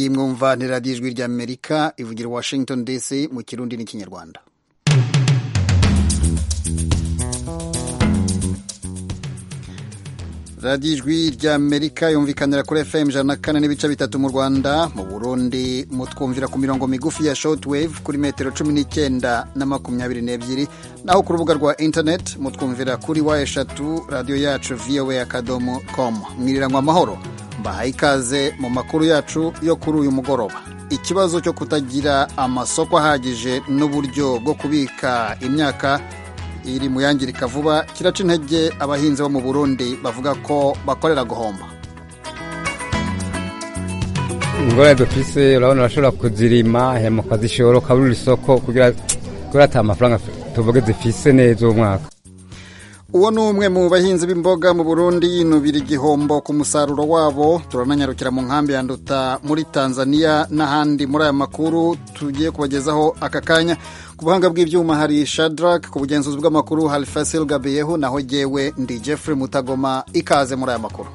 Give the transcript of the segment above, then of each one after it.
iyi mwumva ni radiyo ijwi ry'amerika ivugira washington dc mu kirundi n'ikinyarwanda radiyo ijwi ry'amerika yumvikanira kuri fm ijana na kane n'ibice bitatu mu rwanda mu burundi mutwumvira ku mirongo migufi ya shortwave kuri metero cumi n'icyenda na makumyabiri n'ebyiri naho ku rubuga rwa internet mutwumvira kuri wa eshatu radiyo yacu voa akadomo com mwiriranywa amahoro mbahaye ikaze mu makuru yacu yo kuri uyu mugoroba ikibazo cyo kutagira amasoko ahagije n'uburyo bwo kubika imyaka iri mu yangirika vuba kiraca intege abahinzi bo mu burundi bavuga ko bakorera guhomba ingorane dufise urabona urashobora kuzirima hema ukazishora ukabura isoko kugira ata amafaranga tuvuge zifise neza uwo mwaka uwo ni umwe mu bahinzi b'imboga mu burundi yinubira igihombo ku musaruro wabo turananyarukira mu nkambi ya nduta muri tanzania n'ahandi muri aya makuru tugiye kubagezaho aka kanya ku buhanga bw'ibyuma hari shadrack ku bugenzuzi bw'amakuru hari fasil gabeyeho naho jyewe ndi jeffrey mutagoma ikaze muri aya makuru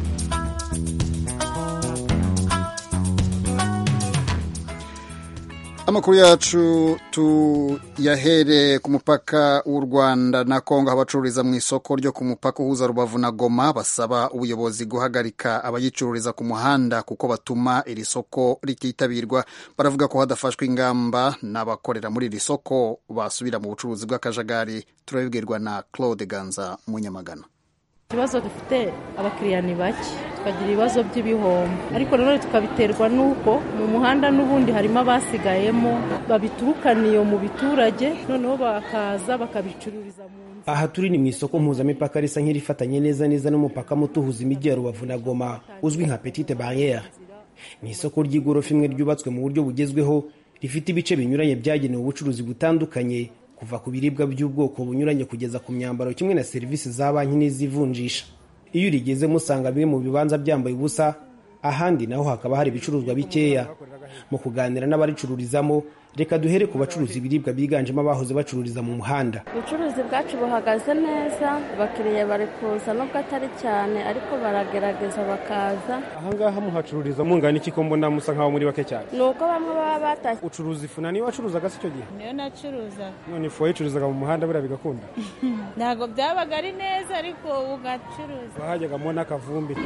amakuru yacu tuyahere ku mupaka w'u rwanda na kongo aho abacururiza mu isoko ryo ku mupaka uhuza rubavu na goma basaba ubuyobozi guhagarika abayicururiza ku muhanda kuko batuma iri soko rititabirwa baravuga ko hadafashwe ingamba n'abakorera muri iri soko basubira mu bucuruzi bw'akajagari turabibwirwa na claude ganza munyamagana ikibazo dufite abakiriya ni bake tukagira ibibazo by'ibihombo ariko nanone tukabiterwa n'uko mu muhanda n'ubundi harimo abasigayemo babiturukana iyo mu biturage noneho bakaza bakabicururiza mu nzu aha turi ni mu isoko mpuzamipaka risa nk'irifatanye neza neza n'umupaka muto uhuza imijyi ya rubavu na goma uzwi nka petite barriere ni isoko ry'igorofa imwe ryubatswe mu buryo bugezweho rifite ibice binyuranye byagenewe ubucuruzi butandukanye kuva ku biribwa by'ubwoko bunyuranye kugeza ku myambaro kimwe na serivisi za banki n'izivunjisha iyo urigezemo usanga bimwe mu bibanza byambaye ubusa ahandi naho hakaba hari ibicuruzwa bikeya mu kuganira n'abaricururizamo reka duhere ku bacuruza ibiribwa biganjemo abahoze bacururiza mu muhanda ubucuruzi bwacu buhagaze neza abakiriya bari kuza nubwo atari cyane ariko baragerageza bakaza ahangaha muhacururiza mungana iki ko mbona musa nkaho muri bake cyane ni uko bamwe baba batashye ucuruza ifu na niyo wacuruzaga si icyo gihe niyo nacuruza none ifu wayicuruzaga mu muhanda buriya bigakunda ntabwo byabaga ari neza ariko ugacuruza wahajyagamo n'akavumbi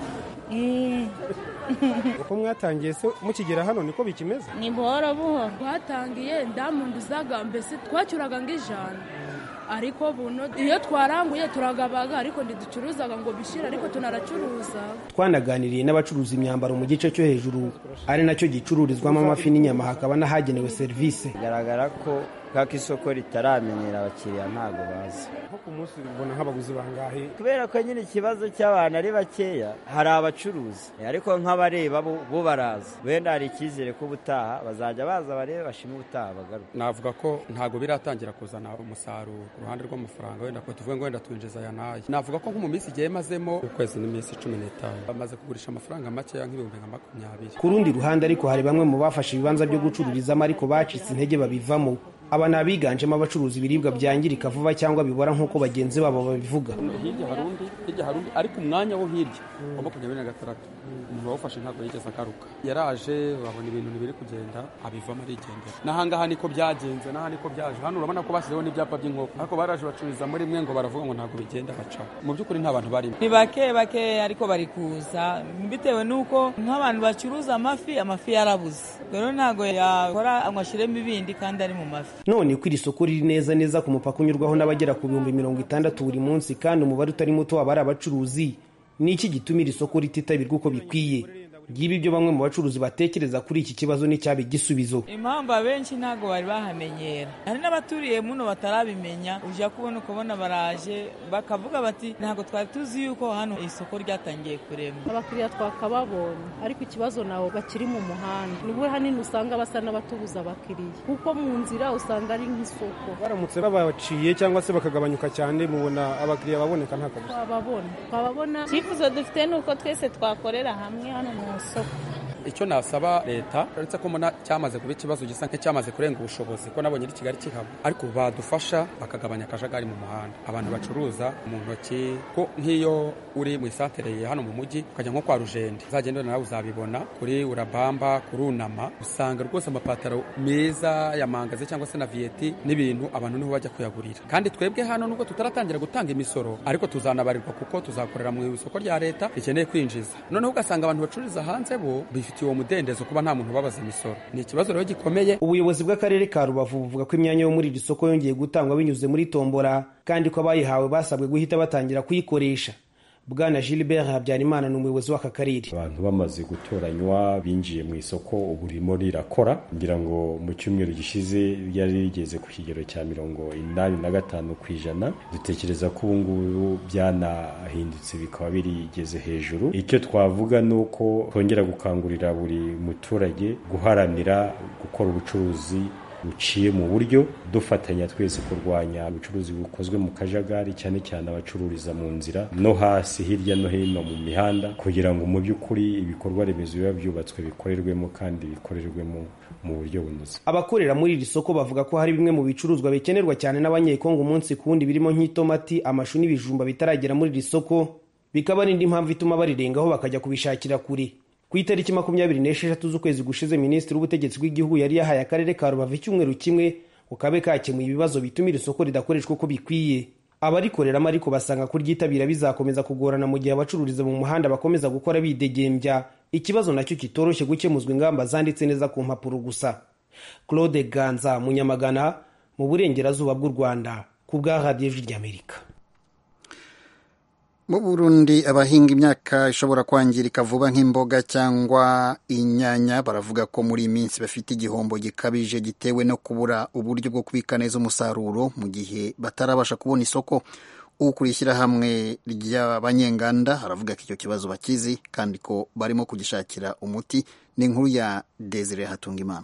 uko mwatangiye se mukigera hano niko bikimeze ni buhoro buhoro twatangiye ndamunduzaga mbese twacyuraga ng'ijana ariko buno iyo twaranguye turagabaga ariko ntiducuruzaga ngo bishire ariko tunaracuruza twanaganiriye n'abacuruza imyambaro mu gice cyo hejuru ari nacyo gicururizwamo amafi n'inyama hakaba n'ahagenewe serivisi bigaragara ko nk'ako isoko ritaramenyera abakiriya ntabwo bazi nko ku munsi ubona nk'abaguzi bangahe kubera ko nyine ikibazo cy'abantu ari bakeya hari abacuruzi ariko nk'abareba bo baraza wenda hari icyizere ko ubutaha bazajya baza barebe bashima ubutaha bagaruka navuga ko ntabwo biratangira kuzana umusaruro ku ruhande rw'amafaranga wenda ko tuvuge ngo wenda twinjiza aya n'aya navuga ko nko mu minsi igihe mazemo ukwezi n'iminsi cumi n'itanu bamaze kugurisha amafaranga makeya nk'ibihumbi nka makumyabiri ku rundi ruhande ariko hari bamwe mu bafashe ibibanza byo gucururizamo ariko bacitse intege babivamo aba ni abiganjemo abacuruza ibiribwa byangirika vuba cyangwa bibora nk'uko bagenzi babo babivuga hirya hari undi hirya hari undi ariko umwanya wo hirya wa makumyabiri na gatandatu umuntu wawufashe ntabwo yigeze agaruka yaraje babona ibintu ntibiri kugenda abivamo arigendera n'ahangaha niko byagenze n'aha niko byaje hano urabona ko bashyizeho n'ibyapa by'inkoko ariko baraje bacururiza muri mwe ngo baravuga ngo ntabwo bigenda bacaho mu by'ukuri nta bantu barimo ni bake bake ariko bari kuza bitewe n'uko nk'abantu bacuruza amafi amafi yarabuze rero ntabwo yakora ngo ashyiremo ibindi kandi ari mu mafi none ko iri soko riri neza neza ku mupaka unyurwaho n'abagera ku bihumbi mirongo itandatu buri munsi kandi umubare utari muto waba ari abacuruzi ni iki gituma iri soko rititabirwa uko bikwiye ngibi ibyo bamwe mu bacuruzi batekereza kuri iki kibazo n'icyaba igisubizo impamvu abenshi ntabwo bari bahamenyera hari n'abaturiye muno batarabimenya ujya kubona ukabona baraje bakavuga bati ntabwo twari tuzi yuko hano isoko ryatangiye kurema abakiriya twakababonye ariko ikibazo nabo bakiri mu muhanda nibwo hanini usanga basa n'abatubuza abakiriya kuko mu nzira usanga ari nk'isoko baramutse babaciye cyangwa se bakagabanyuka cyane mubona abakiriya baboneka nta kabuza twababona twababona icyifuzo dufite ni uko twese twakorera hamwe hano mu isoko icyo nasaba leta uretse ko mbona cyamaze kuba ikibazo gisa nk'icyamaze kurenga ubushobozi ko nabonye ari kigali kihaba ariko badufasha bakagabanya akajagari mu muhanda abantu bacuruza mu ntoki ko nk'iyo uri mu isantere hano mu mujyi ukajya nko kwa rujende uzagenda nawe uzabibona kuri urabamba kuri unama usanga rwose amapataro meza ya mangaze cyangwa se na viyeti n'ibintu abantu niho bajya kuyagurira kandi twebwe hano nubwo tutaratangira gutanga imisoro ariko tuzanabarirwa kuko tuzakorera mu isoko rya leta rikeneye kwinjiza noneho ugasanga abantu bacururiza hanze bo bifitiye uwo mudendezo kuba nta muntu ubabaza imisoro ni ikibazo rero gikomeye ubuyobozi bw'akarere ka rubavu buvuga ko imyanya yo muri iri soko yongeye gutangwa binyuze muri tombora kandi ko abayihawe basabwe guhita batangira kuyikoresha bwana gilbert habyarimana ni umuyobozi w'aka karere abantu bamaze gutoranywa binjiye mu isoko ubu ririmo rirakora ngira ngo mu cyumweru gishize ryari rigeze ku kigero cya mirongo inani na gatanu ku ijana dutekereza ko ubu ngubu byanahindutse bikaba birigeze hejuru icyo twavuga ni uko twongera gukangurira buri muturage guharanira gukora ubucuruzi buciye mu buryo dufatanya twese kurwanya ubucuruzi bukozwe mu kajagari cyane cyane abacururiza mu nzira no hasi hirya no hino mu mihanda kugira ngo mu by'ukuri ibikorwa remezo biba byubatswe bikorerwemo kandi bikorerwemo mu buryo bunoze abakorera muri iri soko bavuga ko hari bimwe mu bicuruzwa bikenerwa cyane n'abanyekongo umunsi ku wundi birimo nk'itomati amashu n'ibijumba bitaragera muri iri soko bikaba ari indi mpamvu ituma barirengaho bakajya kubishakira kure ku itariki makumyabiri n'esheshatu z'ukwezi gushize minisitiri w'ubutegetsi bw'igihugu yari yahaye akarere ka rubavu icyumweru kimwe ngo kabe kakemuye ibibazo bituma iri soko ridakoreshwa uko bikwiye abarikoreramo ariko basanga kuryitabira bizakomeza kugorana mu gihe abacururiza mu muhanda bakomeza gukora bidegembya ikibazo nacyo kitoroshye gukemuzwa ingamba zanditse neza ku mpapuro gusa claude ganza munyamagana mu burengerazuba bw'u rwanda ku bwa radiyo ijwi ry'amerika mu burundi abahinga imyaka ishobora kwangirika vuba nk'imboga cyangwa inyanya baravuga ko muri iyi minsi bafite igihombo gikabije gitewe no kubura uburyo bwo kubika neza umusaruro mu gihe batarabasha kubona isoko ukuriye ishyirahamwe ry'abanyenganda aravuga ko icyo kibazo bakizi kandi ko barimo kugishakira umuti ni inkuru ya desire hatungimana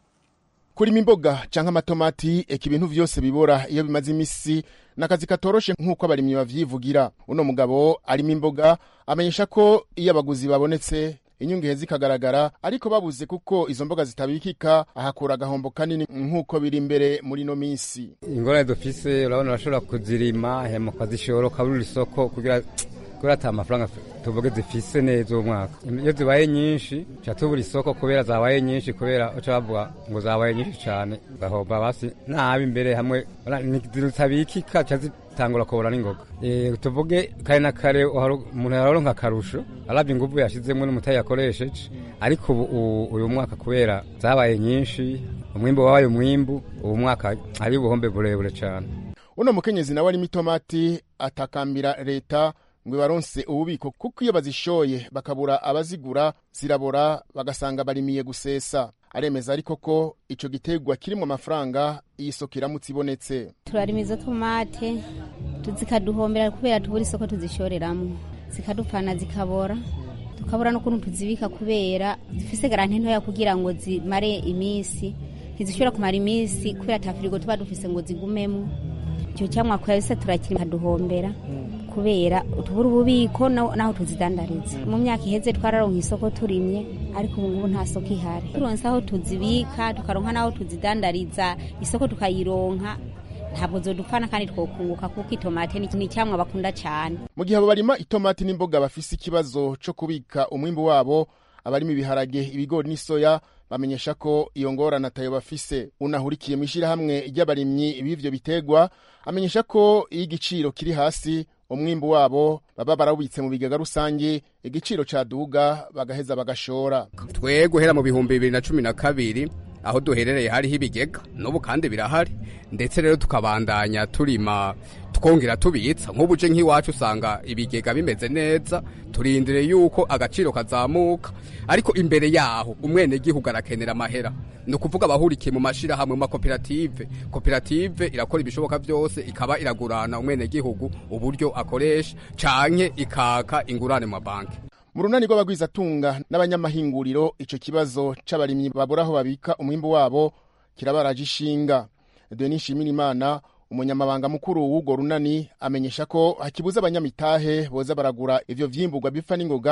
kurima imboga canke amatomati eka ibintu vyose bibora iyo bimaze imisi nakazi katoroshe nk'uko abarimyi bavyivugira uno mugabo arimo imboga amenyesha ko iyo abaguzi babonetse inyungehe zikagaragara ariko babuze kuko izo mboga zitabikika ahakura agahombo kanini nk'uko biri imbere muri ino minsi ingorane dufise urabona urashobora kuzirima hema ukazishora ukabura isoko kugira kubera ata amafaranga tuvuge zifise neza uwo mwaka iyo zibaye nyinshi ca tubura isoko kubera zabaye nyinshi kubera uca bavuga ngo zabaye nyinshi cane gahomba basi nabi imbere hamwe zitabikika ca zitangura kubura n'ingoga tuvuge kare na kare umuntu yaronka akarusho aravye inguvu yashizemwo n'umutayi yakoresheje ariko ubu uyu mwaka kubera zabaye nyinshi umwimbu wabaye umwimbu ubu mwaka hari ubuhombe burebure cane uno mukenyezi nawe arimo itomati atakambira leta ngo ibaronse ububiko kuko iyo bazishoye bakabura abazigura zirabora bagasanga barimiye gusesa aremeza ariko ko ico gitegwa kiri mu mafaranga iyi soko iramutse ibonetse turarima izo tomate zikaduhombera kubera tubura isoko tuzishoreramo zikadupfana zikabora tukabura n'ukuntu tuzibika kubera zifise garanti ntoya kugira ngo zimare iminsi ntizishobora kumara iminsi kubera ata firigo tuba dufise ngo zigumemo icyo cyamwa kwese turakiri kaduhombera kubera tubura ububiko naho tuzidandariza mu myaka iheze twararonka isoko turimye ariko ubu ngubu nta soko ihari turonse aho tuzibika tukaronka n'aho tuzidandariza isoko tukayironka ntabwo zodupfana kandi twokunguka kuko itomate ni icyamwa bakunda cyane mu gihe abo barima itomati n'imboga bafise ikibazo cyo kubika umwimbu wabo abarimo ibiharage ibigori n'isoya bamenyesha ko iyo ngorane atayo bafise unahurikiye mu ishyirahamwe ry'abarimyi b'ivyo bitegwa amenyesha ko iyo igiciro kiri hasi umwimbu wabo baba barawubitse mu bigega rusange igiciro caduga bagaheza bagashora twe guhera mu bihumbi bibiri na cumi na kabiri aho duherereye hariho ibigega n'ubu kandi birahari ndetse rero tukabandanya turima twongera tubitsa nk'ubu uje nk'iwacu usanga ibigega bimeze neza turindire yuko agaciro kazamuka ariko imbere yaho umwenegihugu arakenera amahera ni ukuvuga abahurikiye mu mashyirahamwe mu makoperative koperative irakora ibishoboka byose ikaba iragurana umwenegihugu uburyo akoresha canke ikaka ingurane mu mabanki mu runani rw'abagwizatunga n'abanyamahinguriro ico kibazo c'abarimyi babura aho babika umwimbu wabo kirabaraje ishinga denis nshimirimana umunyamabanga mukuru w'urwo runani amenyesha ko hakibuza abanyamitahe boza baragura ivyo vyimburwa bipfa n'ingoga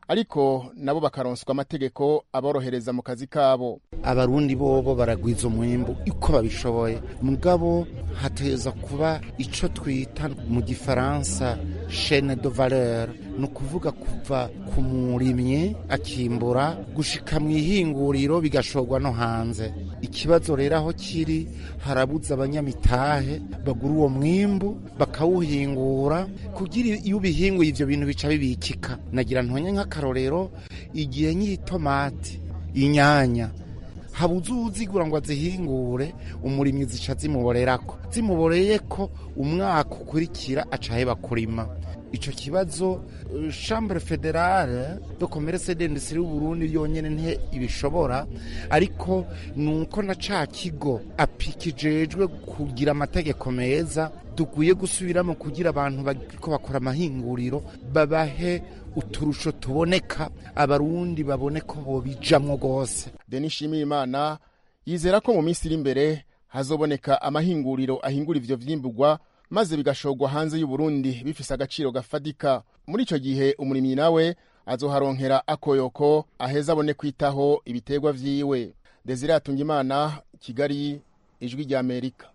ariko nabo bakaronswa amategeko aborohereza mu kazi kabo abarundi bobo baragwiza umwimbu uko babishoboye mugabo hateza kuba ico twita mu gifaransa chaine de valeur ni ukuvuga kuva ku murimyi akimbura gushika mu ihinguriro bigashorwa no hanze ikibazo rero aho kiri harabuza abanyamitahe bagura uwo mwimbu bakawuhingura kugira iyo ubihinguye ivyo bintu bica bibikika nagira ntonye nk'akarorero igihe ny'itomati inyanya habuze uwuzigura ngo azihingure umurimyi zica zimuborerako zimuboreyeko umwaka ukurikira aca aheba kurima ico kibazo chambre federale de commerce d'industrie y'uburundi yonyene nte ibishobora ariko nuko na ca kigo apikijejwe kugira amategeko meza dukwiye gusubiramo kugira abantu bariko bakora amahinguriro babahe uturusho tuboneka abarundi babone ko bobijamwo rwose denis shimiyimana yizera ko mu minsi iri imbere hazoboneka amahinguriro ahingura ivyo vyimburwa maze bigashorwa hanze y'uburundi bifise agaciro gafadika muri ico gihe umurimyi nawe azoharonkera akoyoko aheza abone kwitaho ibiterwa vyiwe desire atungimana kigali ijwi rya amerika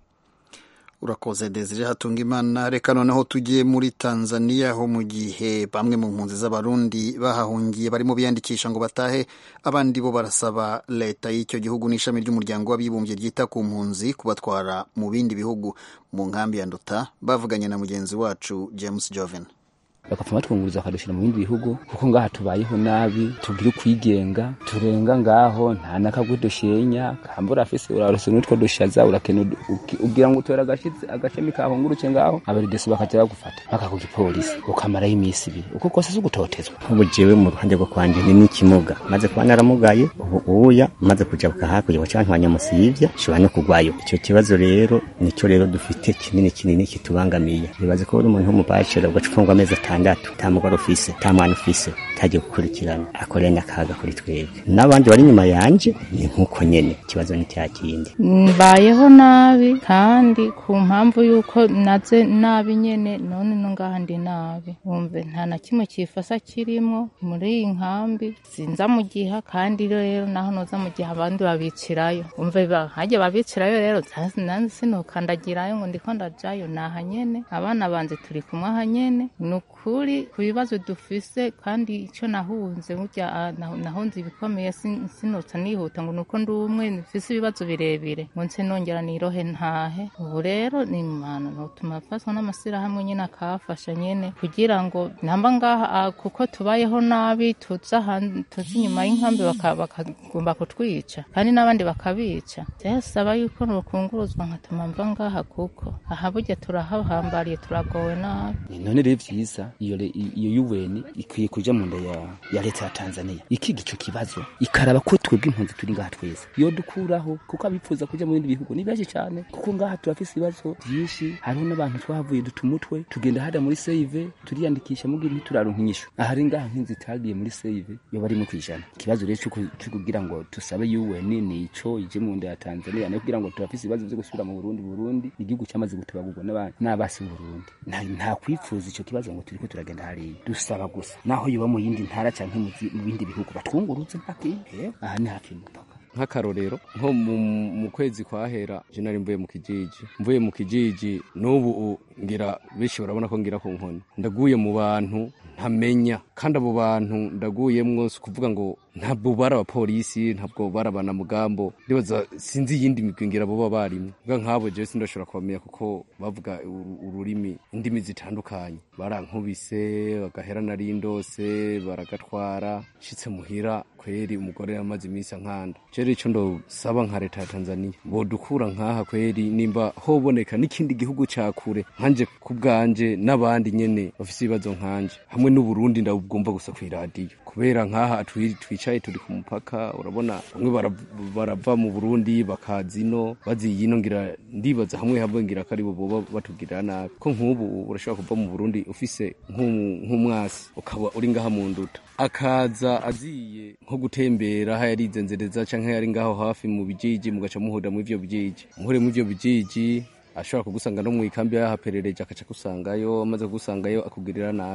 urakoze desire hatunga imana reka noneho tugiye muri tanzania ho mu gihe bamwe mu mpunzi z'abarundi bahahungiye barimo biyandikisha ngo batahe abandi bo barasaba leta y'icyo gihugu n'ishami ry'umuryango w'abibumbye ryita ku mpunzi kubatwara mu bindi bihugu mu nkambi ya nduta bavuganye na mugenzi wacu james joven bakapfa batwunguriza bakadushyira mu bindi bihugu kuko ngaha tubayeho nabi tugira ukwigenga turenga ngaho nta n'akagwe dushenya kambura afise urarose n'utwo dushaza urakena ugira ngo utora agashitsi agashami kahunguruke ngaho abaridesi bakaja bagufata baka ku gipolisi ukamarayo iminsi ibiri uko kose si ugutotezwa ubu jewe mu ruhande rwo kwanje ni n'ikimuga maze kuba naramugaye ubu uya maze kujabuka hakurya waca ntwanya musivya nshobora no kugwayo ico kibazo rero nico rero dufite kinini kinini kitubangamiye nibaze ko uri umuntu w'umubacira ugaca ufungwa amezi atandatu nta mugore ufise nta mwana ufise utagiye gukurikirana akorenya akaga kuri twebwe n'abandi bari inyuma yanje ni nk'uko nyene ikibazo ni cya kindi mbayeho nabi kandi ku mpamvu y'uko naze nabi nyene none no ngaha ndi nabi wumve nta na kimwe kifasa kirimo muri iyi nkambi sinza mu giha kandi rero naho noza mu gihe abandi babicirayo wumve hajya babicirayo rero nanze sinukandagirayo ngo ndiko ndajayo naha nyene abana banje turi kumwe aha nyene ni ukuri ku bibazo dufise kandi icyo nahunze burya nahunze ibikomeye sinotsa nihuta ngo nuko ndi umwe mfise ibibazo birebire ngo nse nongera nirohe ntahe ubu rero ni imana nutuma afaswa n'amashyirahamwe nyine akahafasha nyine kugira ngo namba ngaha kuko tubayeho nabi tuza inyuma y'inkambi bakagomba kutwica kandi n'abandi bakabica byasaba yuko nukunguruzwa nkatuma mva ngaha kuko aha burya turahahambariye turagowe nabi none rero vyiza iyo iyo UN ikwiye kuja mu nda ya, ya leta ya Tanzania ikiga ico kibazo ikaraba ko twebwe impunzi turi ngaha twese yo dukuraho kuko abifuza kuja mu bindi bihugu ni benshi cyane kuko ngaha turafise ibibazo byinshi hariho n'abantu twahavuye dutumutwe tugenda hada muri save turiyandikisha mu gihe ntituraronka inyishu ahari ngaha nk'inzu itagiye muri save yo barimo kwijana ikibazo rero cyo kugira ngo tusabe UN ni ico ije mu nda ya Tanzania no kugira ngo turafise ibibazo byo gusubira mu Burundi Burundi igihugu cyamaze gutabagurwa n'abasi mu Burundi nta kwifuza ico kibazo ngo turiko turagenda hariya dusaba gusa naho yoba mu yindi ntara canke mu bindi bihugu batwungurutse mpakinde aha ni hafi y'umupaka nk'akarorero nko mu kwezi kwahera je nari mvuye mu kijiji mvuye mu kijiji n'ubu ngira benshi barabona ko ngira ku nkoni ndaguye mu bantu ntamenya kandi abo bantu ndaguyemwo si kuvuga ngo ntabwo bari abapolisi ntabwo bari abanamugambo ndibaza sinzi iyindi migwi ngira boba barimo bwa nk'abo jewe sindashobora kubamenya kuko bavuga ururimi indimi zitandukanye barankubise bagahera nari ndose baragatwara nshitse muhira kweri umugore yamaze iminsi ankanda rero ico ndosaba nka leta ya tanzania bodukura nk'aha kweri nimba hoboneka n'ikindi gihugu ca kure nkanje ku bwanje n'abandi nyene bafise ibibazo nkanje hamwe n'uburundi ndabwumva gusa kw'iradiyo kubera nk'aha twicaye turi ku mupaka urabona bamwe barava mu burundi bakaza ino baziye ino ngira ndibaza hamwe hamwe ngira ko aribo boba batugirira nabi ko nk'ubu urashobora kuva mu burundi ufise nk'umwasi ukaba uri ngaha mu nduta akaza aziye nko gutembera aho yarizenzereza canke yari ngaho hafi mu bijiji mugaca muhurira mu ivyo bijiji muhure mu ivyo bijiji ashobora kugusanga no mu ikambi yahaperereje akaca kusangayo amaze kugusangayo akugirira nabi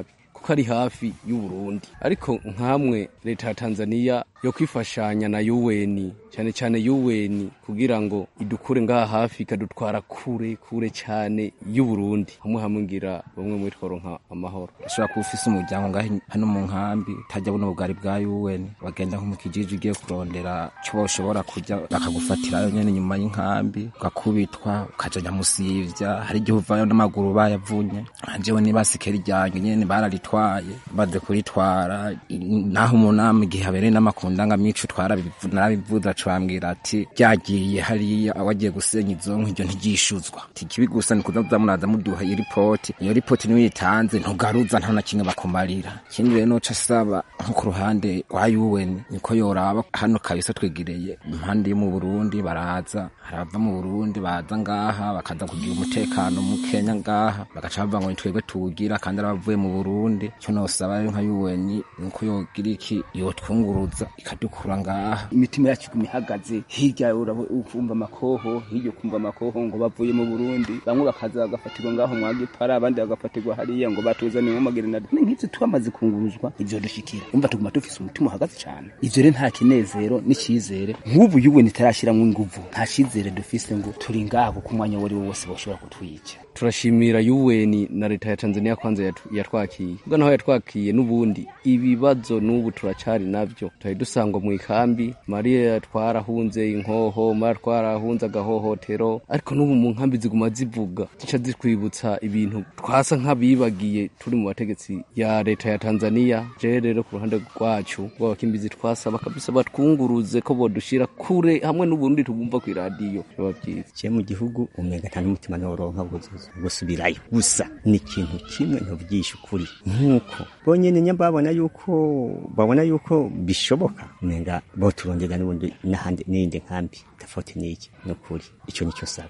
kuko ari hafi y'uburundi ariko nkamwe leta ya tanzania yo kwifashanya na UN cyane cyane UN kugira ngo idukure ngaha hafi ikadutwara kure kure cyane y'uburundi hamwe hamwe ngira bamwe muri tworonka amahoro ushobora kuba ufise umuryango ngaho hano mu nkambi utajya buno bugari bwa UN bagenda nko mu kijiji ugiye kurondera cyo ushobora kujya bakagufatirayo nyene nyuma y'inkambi ugakubitwa ukaja nyamusivya hari igihe uvayo n'amaguru bayavunye jewe nibasikeri ryanjye nyene bararitwaye baze kuritwara naho umunama igihe habereye n'amakundangamico twarabivuza cambwira ati ryagiye hariya wagiye gusenya izo nk'iryo ntigishuzwa tikibi gusa ni kuza muraza muduha iyo ripoti iyo ripoti niyo uyitanze ntugaruza nta na kimwe bakumarira ikindi rero noca asaba nko ku ruhande rwa UN niko yoraba hano kabisa twegereye impande yo mu Burundi baraza harava mu Burundi baza ngaha bakaza kugira umutekano mu Kenya ngaha bagaca bava ngo twebwe tuwugira kandi arabavuye mu Burundi cyo nosaba rero nka UN niko yogira iki yotwunguruza ikadukura ngaha imitima yacu iguma ihagaze hirya ukumva amakoho hirya ukumva amakoho ngo bavuye mu Burundi bamwe bakaza bagafatirwa ngaho mwagipara abandi bagafatirwa hariya ngo batuzaniye mu magerinade ni nk'ivyo twamaze kunguruzwa ivyo dushikira umva tuguma dufise umutima uhagaze cyane ivyo rero nta kinezero n'icizere nk'ubu yuwe nitarashiramwo inguvu nta cizere dufise ngo turi ngaha kuko umwanya wari wo wose boshobora kutwica turashimira UN na leta ya Tanzania kwanza yatwakiye ubwo naho yatwakiye n'ubundi ibibazo n'ubu turacari navyo twari dusangwa mu ikambi Maria twarahunze inkoho Maria twarahunze agahohotero ariko n'ubu mu nkambi ziguma zivuga zica zitwibutsa ibintu twasa nk'abibagiye turi mu bategetsi ya leta ya Tanzania je rero ku ruhande rwacu rw'abakimbizi twasaba kabisa batwunguruze ko bodushira kure hamwe n'uburundi tugumva ku radio biba byiza je mu gihugu umenga nta n'umutima noronka guzuza gusubirayo gusa ni ikintu kimwe ntuvugisha ukuri nk'uko bonyene nya babona yuko babona yuko bishoboka umenga boturondera n'ubundi n'ahandi n'iyindi nkambi tofauti n'iki ni ukuri ico nico saba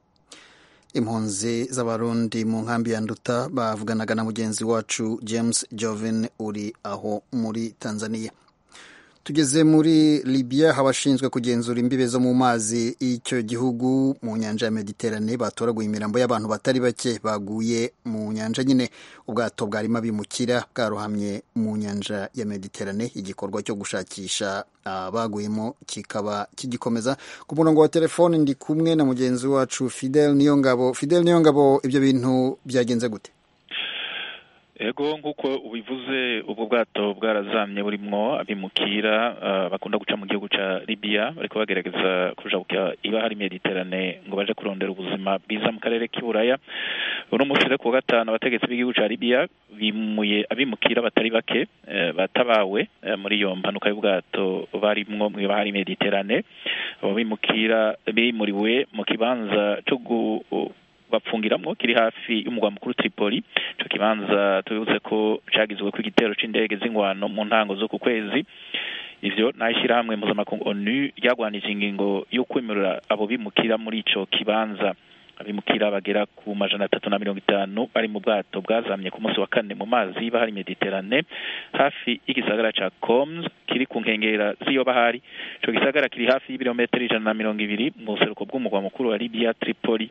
impunzi z'abarundi mu nkambi ya nduta bavuganaga na mugenzi wacu james joven uri aho muri tanzania tugeze muri libya abashinzwe kugenzura imbibe zo mu mazi y'icyo gihugu mu nyanja ya mediterane batoraguye imirambo y'abantu batari bake baguye mu nyanja nyine ubwato bwarimo abimukira bwarohamye mu nyanja ya mediterane igikorwa cyo gushakisha abaguyemo kikaba kigikomeza ku murongo wa telefoni ndi kumwe na mugenzi wacu fidel niyongabo fidel niyongabo ibyo bintu byagenze gute ego nk'uko ubivuze ubwo bwato bwarazamye burimwo abimukira bakunda guca mu gihugu cya libiya bariko bagerageza kuja iba hari mediterane ngo baje kurondera ubuzima bwiza mu karere k'iburaya uno munsi rero ku wa gatanu abategetsi b'igihugu cya libiya bimuye abimukira batari bake batabawe muri iyo mpanuka y'ubwato barimwo mu iba hari mediterane abo bimukira bimuriwe mu kibanza cyo bapfungiramwo kiri hafi y'umugwa mukuru Tripoli ico kibanza tubibutse ko cagizwe ko igitero c'indege z'ingwano mu ntango zo ku kwezi ivyo n'ishyirahamwe mpuzamakungu onu ryagwanije ingingo yo kwemerera abo bimukira muri ico kibanza abimukira bagera ku majana atatu na mirongo itanu bari mu bwato bwazamye ku munsi wa kane mu mazi bahari mediterane hafi y'igisagara ca coms kiri ku nkengera z'iyo bahari ico gisagara kiri hafi y'ibirometero ijana na mirongo ibiri mu buseruko bw'umugwa mukuru wa libya tripoli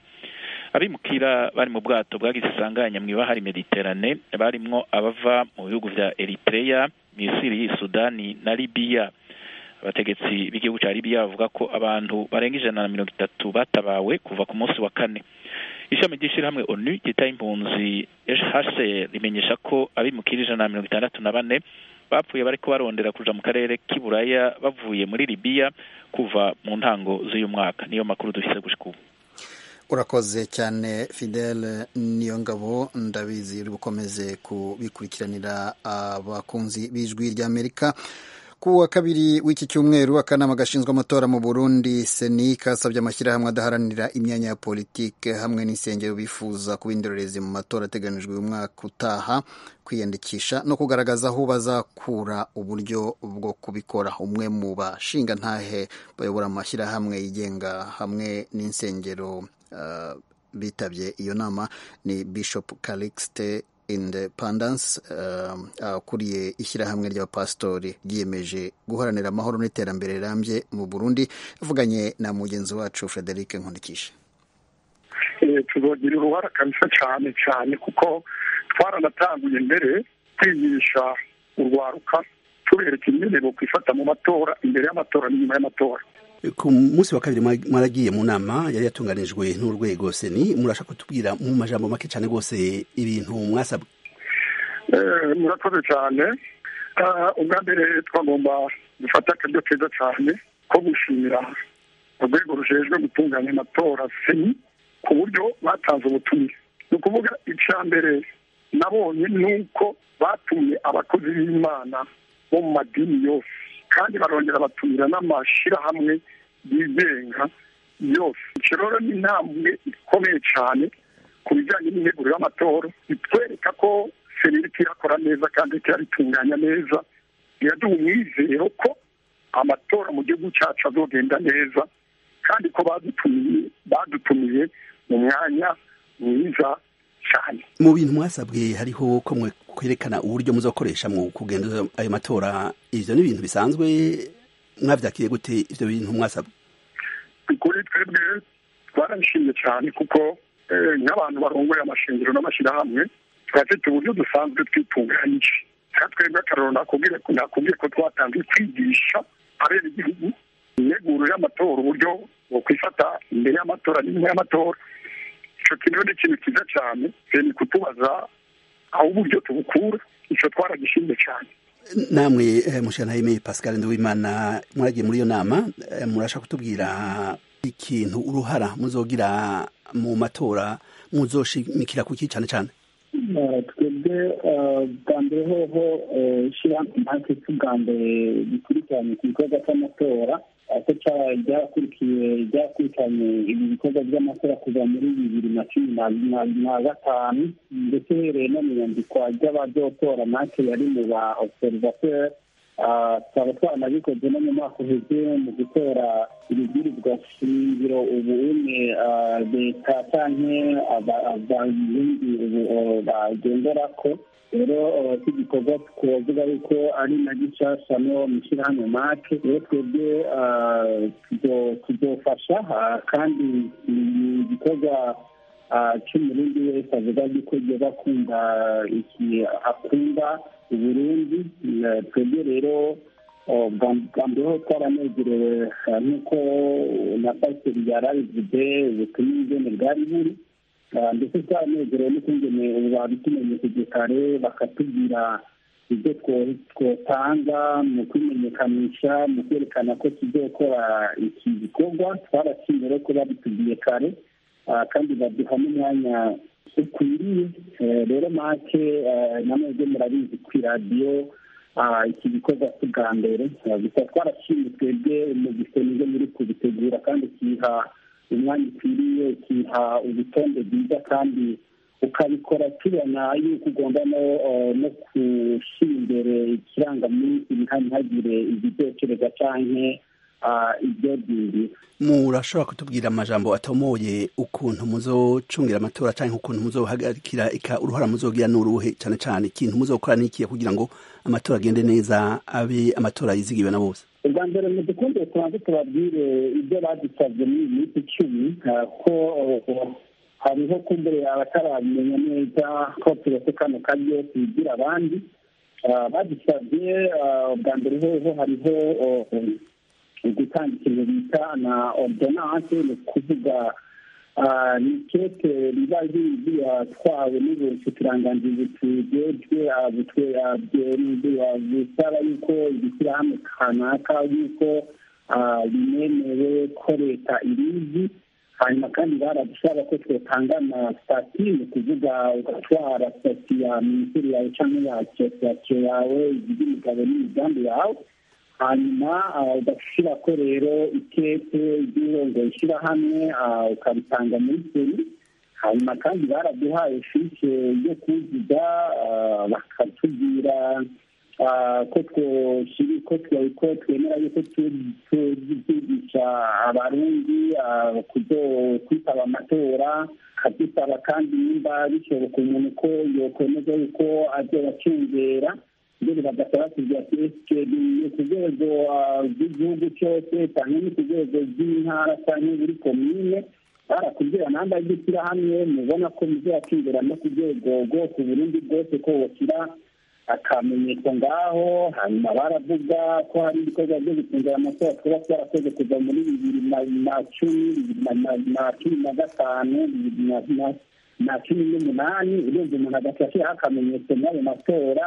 abimukira bari mu bwato bwagize isanganya mu ibahari mediterane barimwo abava mu bihugu vya eritrea misiri sudani na libiya abategetsi b'igihugu cya libiya bavuga ko abantu barenga ijana na mirongo itatu batabawe kuva ku munsi wa kane ishami ry'ishyirahamwe onu ryita impunzi hcr rimenyesha ko abimukira ijana na mirongo itandatu na bane bapfuye bariko barondera kuja mu karere k'iburaya bavuye muri libiya kuva mu ntango z'uyu mwaka niyo makuru dufise gushika ubu urakoze cyane fidele niyo ngabo ndabizi uri bukomeze kubikurikiranira abakunzi b'ijwi ry'amerika ku wa kabiri w'iki cyumweru akanama gashinzwe amatora mu burundi seni kasabye amashyirahamwe adaharanira imyanya ya politike hamwe n'insengero bifuza kuba indorerezi mu matora ateganijwe uyu mwaka utaha kwiyandikisha no kugaragaza aho bazakura uburyo bwo kubikora umwe mu bashinga ntahe bayobora amashyirahamwe yigenga hamwe n'insengero uh, bitabye iyo nama ni bishop calixte independence akuriye uh, ishyirahamwe ry'abapasitori ryiyemeje guharanira amahoro n'iterambere rirambye mu burundi avuganye na mugenzi wacu frederic nkundikisha tuzogira uruhara kabisa cyane cyane kuko twaranatanguye mbere twigisha urwaruka tubereka ingene bokwifata mu matora imbere y'amatora n'inyuma y'amatora ku munsi wa kabiri mwa- mwaragiye mu nama yari yatunganijwe n'urwego seni murashaka kutubwira mu majambo make cyane rwose ibintu mwasabwe Eh, murakoze cyane Ah, ubwa mbere twagomba gufata akaryo keza cyane ko gushimira urwego rujejwe gutunganya amatora seni ku buryo batanze ubutumire ni ukuvuga icya mbere nabonye ni uko batumye abakozi b'imana bo mu madini yose kandi barongera batumira n'amashyirahamwe yigenga yose icyo rero ni intambwe ikomeye cyane ku bijyanye n'integuro y'amatora bitwereka ko seni iriko irakora neza kandi iriko irabitunganya neza biraduha umwizero ko amatora mu gihugu cyacu azogenda neza kandi ko badutumiye badutumiye mu mwanya mwiza cyane mu bintu mwasabwe hariho ko mwe kwerekana uburyo muzokoresha mu kugenda ayo matora ivyo ni ibintu bisanzwe mwavyakiriye gute ivyo bintu mwasabwe kuri twebwe twarabishimye cyane kuko eh, nk'abantu barongoye amashingiro n'amashyirahamwe turafite uburyo dusanzwe twitunganyije nka twebwe akararo nakubwiye ko nakubwiye ko twatangiye kwigisha abera igihugu integuro y'amatora uburyo bwo kwifata imbere y'amatora n'inyuma y'amatora icyo kintu ni ikintu cyiza cyane ni kutubaza aho uburyo tubukura icyo twaragishimye cyane namwe eh, mushyiranaho pascal nduwimana mwaragiye muri iyo nama eh, murashaka kutubwira ikintu uruhara muzogira mu matora muzoshimikira kuki cyane cyane Eh, twebwe eh, bwa mbere hoho eh, ishyirahamwe natwe bwa mbere bikurikiranye ku gikorwa cy'amatora eh, ko ca- ryakurikiye ryakurikiranye ibi bikorwa by'amatora kuva muri bibiri na cumi na- na- na gatanu ndetse uhereye no mu nyandikwa ry'abazotora natwe yari mu ba observateur Ah, tukaba twanabikoze no mu mwaka uheze mu gutora ibibwirizwa shingiro ubu une ah, leta canke aba- abarundi ubu oh, bagenderako rero oh, iki gikorwa twovuga yuko ari na gishasha no mu ishyirahamwe make rero twebwe ah, tuzo- tuzofasha ah, kandi ni igikorwa ah, cy'umurundi wese avuga yuko yoba akunda iki akunda uburundi Eh, twebwe rero oh, bwa bwa mbere ho twaranezerewe ah, nk'uko na pasiteri yari abivuze ubutumwa ingene bwari buri Ah, ndetse twaranezerewe n'ukungene ubu babitumenyesheje kare bakatubwira ibyo two- twotanga mu kwimenyekanisha mu kwerekana ko tuzokora iki gikorwa twarashimye rero ko babitubwiye kare ah, kandi baduha n'umwanya ukwiriye Eh, rero make eh, namwe murabizi ku iradiyo ah, iki gikorwa si bwa mbere Ah, gusa twarashimye twebwe mu gisenge muri kubitegura kandi kiha umwanya ukwiriye kiha urutonde rwiza kandi ukabikora tubona yuko ugomba no eh, no gushyira imbere ikirangaminsi ntihagire ibizokereza canke ah, ibyo byinjiza murashobora kutubwira amajambo atomoye ukuntu muzocungira amatora cyangwa ukuntu muzohagarikira ika uruhara muzogira n'uruhe cyane cyane ikintu muzokora n'ikihe kugira ngo amatora agende neza abe amatora yizigiwe na bose ubwa mbere mu dukunde tubanze tubabwire ibyo badusabye muri iyi minsi icumi ah, ko oh, hariho kumbure abatarabimenya neza ko turetse kano karyo tubigira abandi Ah, badusabye ah, ubwa mbere hoho hariho oh, gutanga ikintu bita na ordonance ni ukuvuga ah, ni kete riba ryatwawe n'ubushikiranganji butujejwe busaba yuko ibishyirahamwe kanaka yuko ah, binemewe ko leta irizi hanyuma kandi baradusaba ko twotanga na sitati ni ukuvuga ugatwara sitati ya minisiteri yawe cyangwa ya asosiyasiyo yawe iby'imigabo n'imigambi yawe hanyuma ah, ugashyira ko rero ikete ry'urongo ishyirahamwe ah, ukaritanga muri seri hanyuma kandi baraduhaye fiche yo kuzuza ah, bakatubwira ah, ko twoshiri ko twe- ko twemera yuko tu- tuzigisha abarundi ah, kuzo kwitaba amatora kadusaba kandi nimba bishoboka umuntu ko yokwemeza yuko azobacungera mbere bagasaba kugira ati esike ni ku rwego ah, rw'igihugu cyose cyangwa ni ku rwego rw'intara cyangwa buri komine barakubwira namba y'ishyirahamwe mubona ko muzakingera no ku rwego rwose uburundi bwose ko woshyira akamenyetso ngaho hanyuma baravuga ko hari ibikorwa byo gucungira amatora twaba twarakoze kuva muri bibiri na cumi bibiri na cumi na gatanu bibiri na cumi n'umunani urenze umuntu agahita ashyiraho akamenyetso muri ayo matora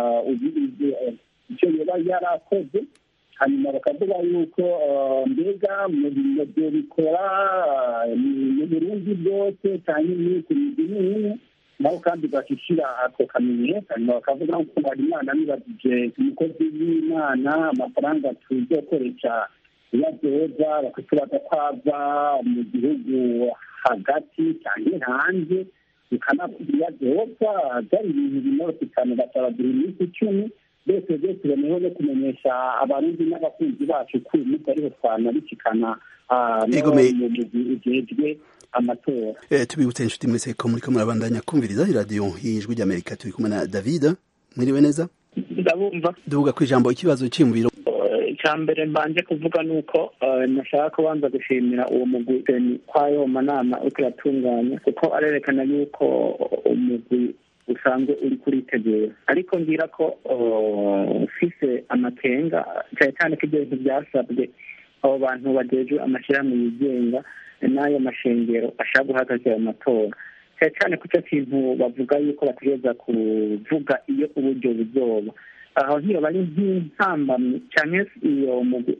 icyo yaba yarakoze hanyuma bakavuga yuko mbega mu byo bikora mu burundi bwose cyangwa iminsi minini naho kandi bashyira ako kamenyetso hanyuma bakavuga ko hari imana nibagije umukozi w'imana amafaranga tuzokoresha iyadoza bakatubaza ko ava mu gihugu hagati cyangwa hanze bikanavuga iyadoza byari ibintu binoroshye cyane basaba buri minsi icumi byose byose tuboneyeho no kumenyesha abarundi n'abakunzi bacu ko uyu munsi ariho twanabicikana mu mugwi ujejwe amatora tubibutse inshuti mwese ko muriko murabandanya kumviriza iradiyo y'ijwi ry'amerika turi kumwe na david mwiriwe neza ndabumva duvuga ku ijambo ikibazo cyiyumviro icya mbere mbanje kuvuga ni uko nashaka kubanza gushimira uwo mugwi ko ayo manama uriko uratunganya kuko arerekana yuko umugwi usanzwe uri kuritegura ariko ngira ko ufise amakenga cyane cyane ko ibyo bintu byasabwe abo bantu bagejwe amashyirahamwe yigenga n'ayo mashengero ashaka guhagarika ayo matora cyane cyane ku cyo kintu bavuga yuko bategereza kuvuga iyo uburyo buzoba aho nk'iyo bari nk'intambamyi cyane iyo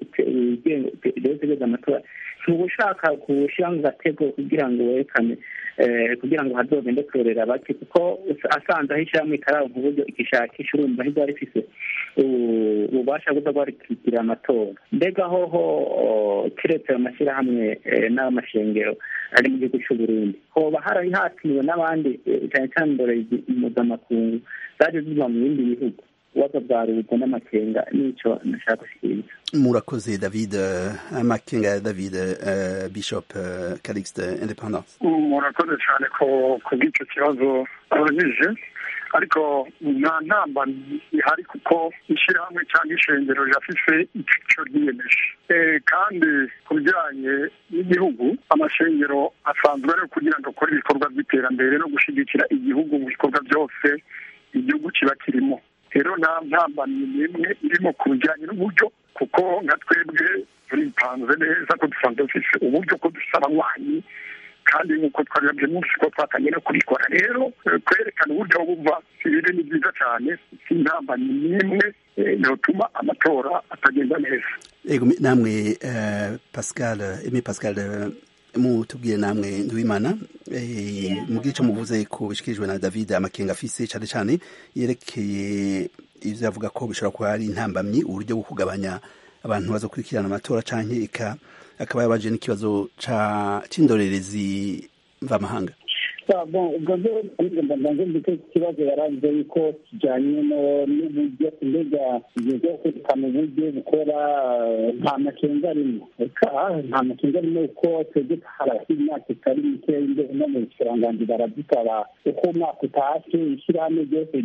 utegereza amatora ntuba ushaka kuwushyira mu gatego kugira ngo werekane kugira ngo hazogende kurorera bake kuko asanze aho ishyirahamwe ikaranka uburyo igishakisha urumva ntibyari rifise ububasha bwo bwarikikira amatora mbega hoho kiretse ayo mashyirahamwe n'amashengero ari mu gihugu cy'u Burundi hoba harari hatiriwe n'abandi cyane cyane indorerezi mpuzamakungu zaje ziva mu bindi bihugu ibibazo bwa leta n'amakenga n'icyo nashaka gushyikiriza murakoze david amakenga ya david bishop calixte independence murakoze cyane ku bw'icyo kibazo abajije ariko nta ntamba ihari kuko ishyirahamwe cyangwa ishengero rirafise icyo ryiyemeje kandi ku bijyanye n'igihugu amashengero asanzwe ari kugira ngo akore ibikorwa by'iterambere no gushyigikira igihugu mu bikorwa byose igihugu kiba kirimo rero nta ntambamyi n'imwe irimo ku bijyanye n'uburyo kuko nka twebwe turipanze neza ko dusanzwe dufite uburyo ko dusaba abanywanyi kandi nk'uko twabibabye munsi ko twatangiye no kubikora rero kwerekana uburyo buva ibiri ni byiza cyane si intambamyi n'imwe yotuma amatora atagenda neza yego namwe pascal emi pascal mutubwire namwe nduwimana mubwire icyo muvuze ko bishikirijwe na david amakenga afise cyane cyane yerekeye ibyo avuga ko bishobora kuba ari intambamyi uburyo bwo kugabanya abantu baza gukurikirana amatora cyangwa akaba yabaje n'ikibazo cy'indorerezi mvamahanga ubwo rero mbanze mbite ikibazo yaravuze yuko kijyanye n'uburyo mbega ibyo byo kwerekana uburyo bukora nta makenga arimo reka nta makenga arimo kuko twebwe harasi imyaka itari mikeya imbere no mu kiranganji baradusaba uko umwaka utashe ishyirahamwe ryose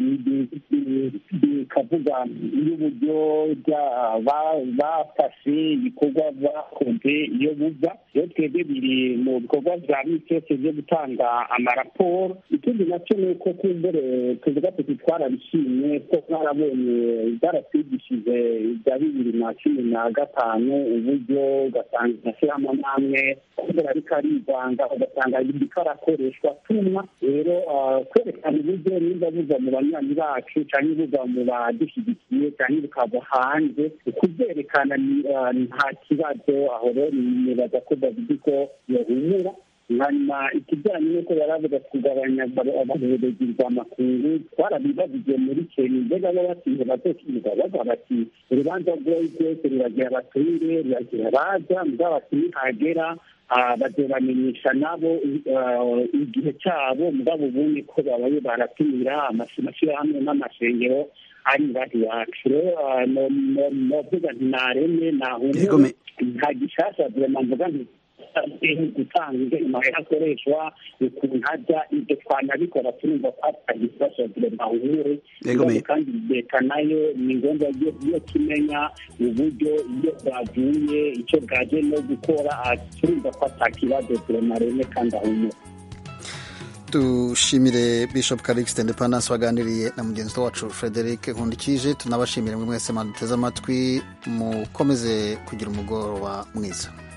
rikavuga y'uburyo bafashe ibikorwa bakoze iyo buva rero twebwe biri mu bikorwa bya misi yose byo gutanga amaraporo ikindi nacyo ni uko kumbere tuvuga tuti twarabishimye ko mwarabonye byaratwigishije ibya bibiri na cumi na gatanu uburyo ugasanga amashyirahamwe n'amwe kumbere ariko arivanga ugasanga biriko arakoreshwa tumwa rero kwerekana uburyo niba buva mu banywanyi bacu cyangwa buva mu badushyigikiye cyangwa bukava hanze kubyerekana nta kibazo aho rero nibaza ko david ko yahumura hanyuma ikijyanye n'uko yari avuga kugabanya abayobozi rwa makungu twarabibajije muri kenya mbega bo batinze bazokiga bavuga bati urubanza rwoyi rwose ruragira abaturire ruragira abaza mugabo bati nihagera bazobamenyesha nabo igihe cyabo mugabo ubundi ko babaye baratumira amashyirahamwe n'amashengero ari bari iwacu rero novuga nti nareme nahumure nta gishasha vrema mvuga nti gutanga amahera akoreshwa ukuntu ajya ibyo twanabikora turumva ko atari ikibazo vrema humure kandi leta nayo ni ngombwa iyo kimenya uburyo iyo bwavuye icyo bwaje no gukora turumva ko atakibazo vrema reme kandi ahumure dushimire bishop karikisite independence waganiriye na mugenzi wacu frederic nkundikije tunabashimire mwe mwese mwaduteze amatwi mukomeze kugira umugoroba mwiza